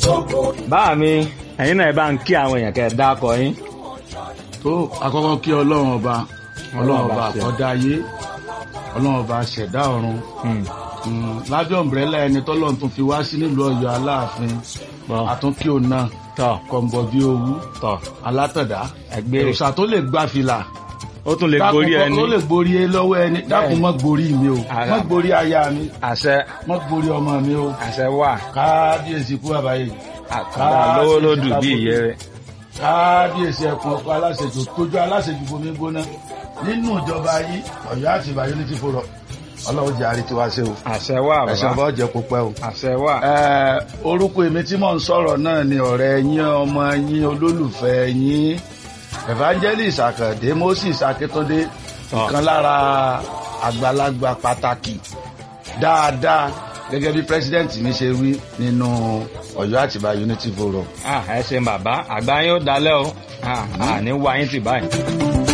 báà mi ẹ̀yin náà ẹ bá ń kí àwọn èèyàn kẹ́ ẹ dákọ yín. tó àkọ́kọ́ kí ọlọ́run ọba ọlọ́run ọba ṣe. àkọ́dá ayé ọlọ́run ọba ṣẹ̀dá ọ̀run Hmm. Mm, lábẹ́ ọ̀mbrẹ́là ẹni tọ́lọ́run tún fi wá sí nílùú ọ̀yọ́ aláàfin Bọ́. àtúnkí òun náà tọ́ kọ̀ǹbọ̀ bí owú tọ́ alátọ̀dá ẹgbẹ́ òòṣà tó lè gba fìlà ó tún lè gorí dákun ẹni tó lè gborí ẹ lọ́wọ́ ẹni dákun mọ́ gborí mi o Ara. mọ́ gborí aya mi àṣẹ mọ́ gborí ọmọ mi o àṣẹ wà kábíyèsí kú àbáyé àkàndá lówó lódù bí ìyẹ́ rẹ̀. kábíyèsí ẹkùn ọkọ aláṣejù tójú aláṣejù bomi gbóná nínú ìjọba yìí Ọ̀yọ́ àti Ìbàdàn ní ti fòrọ Ọlọ́run jẹ àrí tiwa ṣe o àṣẹ wà ẹsẹ bàbá ọba ọjẹ kó pẹ́ o. àṣẹ wà. Ẹ, orúkọ èmi tí mò ń sọ̀rọ̀ náà ni ọ̀rẹ́ yín ọmọ yín olólùfẹ́ yín evangelist Àkàndé Moses Akíntúndé ìkan lára àgbàlagbà pàtàkì dáadáa gẹ́gẹ́ bí president mi ṣe wí nínú Ọ̀yọ́ Àtìbà Unity Forum. Ah, ẹ ṣeun bàbá àgbà yín ó dalẹ́ o Ah, àní wá yín tì báyìí.